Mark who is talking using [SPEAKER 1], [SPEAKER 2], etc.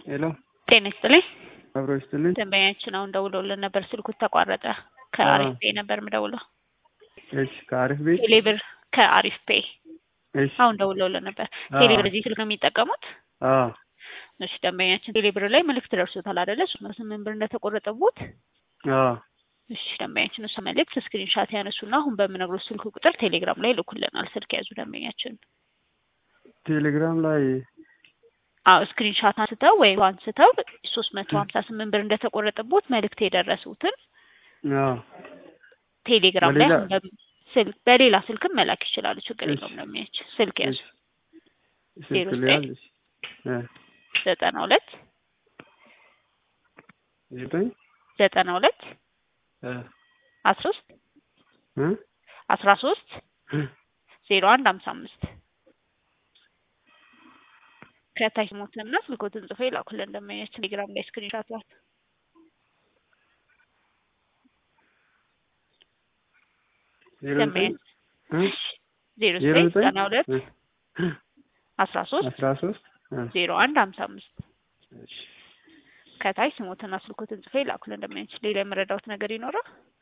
[SPEAKER 1] ሄሎ
[SPEAKER 2] ጤና ይስጥልኝ።
[SPEAKER 1] አብሮ ይስጥልኝ።
[SPEAKER 2] ደንበኛችን አሁን ደውሎልን ነበር፣ ስልኩ ተቋረጠ። ከአሪፍ ፔ ነበር የምደውለው።
[SPEAKER 1] እሺ ከአሪፍ ቤት
[SPEAKER 2] ቴሌብር ከአሪፍ ፔ
[SPEAKER 1] እሺ
[SPEAKER 2] አሁን ደውለውልን ነበር።
[SPEAKER 1] አዎ።
[SPEAKER 2] ቴሌብር እዚህ ስልክ ነው የሚጠቀሙት?
[SPEAKER 1] አዎ
[SPEAKER 2] እሺ ደንበኛችን ቴሌብር ላይ መልእክት ደርሶታል አይደለ? ሶስት መቶ ስምንት ብር እንደተቆረጠቦት።
[SPEAKER 1] አዎ
[SPEAKER 2] እሺ ደንበኛችን እሱ መልእክት ስክሪንሻት ያነሱና አሁን በምነግሮት ስልክ ቁጥር ቴሌግራም ላይ ልኩልናል። ስልክ ያዙ ደንበኛችን።
[SPEAKER 1] ቴሌግራም ላይ
[SPEAKER 2] አዎ ስክሪንሻት አንስተው ወይም አንስተው ሶስት መቶ ሀምሳ ስምንት ብር እንደተቆረጠቦት መልእክት የደረሱትን
[SPEAKER 1] አዎ
[SPEAKER 2] ቴሌግራም ላይ
[SPEAKER 1] በሌላ-
[SPEAKER 2] አሁን በም- ስልክ በሌላ ስልክም መላክ ይችላሉ። ችግር
[SPEAKER 1] እሺ።
[SPEAKER 2] የለውም። ደንበኛችን ስልክ ያዙ
[SPEAKER 1] እሺ
[SPEAKER 2] ዜሮ
[SPEAKER 1] ስልክ
[SPEAKER 2] ዘጠኝ
[SPEAKER 1] ሊያዝ እሺ እ
[SPEAKER 2] ዘጠና ሁለት
[SPEAKER 1] ዘጠኝ
[SPEAKER 2] ዘጠና ሁለት
[SPEAKER 1] እ
[SPEAKER 2] አስራ ሶስት
[SPEAKER 1] እ
[SPEAKER 2] አስራ ሶስት
[SPEAKER 1] እ
[SPEAKER 2] ዜሮ አንድ ሀምሳ አምስት ከታች ሞትና ስልኮትን ጽፎ ይላኩልን ደንበኛችን ቴሌግራም ላይ ስክሪንሻት ላት
[SPEAKER 1] ዜሮ ዘጠኝ
[SPEAKER 2] ደንበኛችን
[SPEAKER 1] እ
[SPEAKER 2] ዜሮ
[SPEAKER 1] ዜሮ
[SPEAKER 2] ዘጠኝ
[SPEAKER 1] ዘጠኝ
[SPEAKER 2] ዘጠና ሁለት
[SPEAKER 1] እ እ
[SPEAKER 2] አስራ ሶስት
[SPEAKER 1] አስራ ሶስት እ
[SPEAKER 2] ዜሮ አንድ ሀምሳ አምስት
[SPEAKER 1] እሺ
[SPEAKER 2] ከታች ስሞትና ስልኮትን ጽፎ ይላኩልን ደንበኛችን ሌላ የመረዳውት ነገር ይኖራል?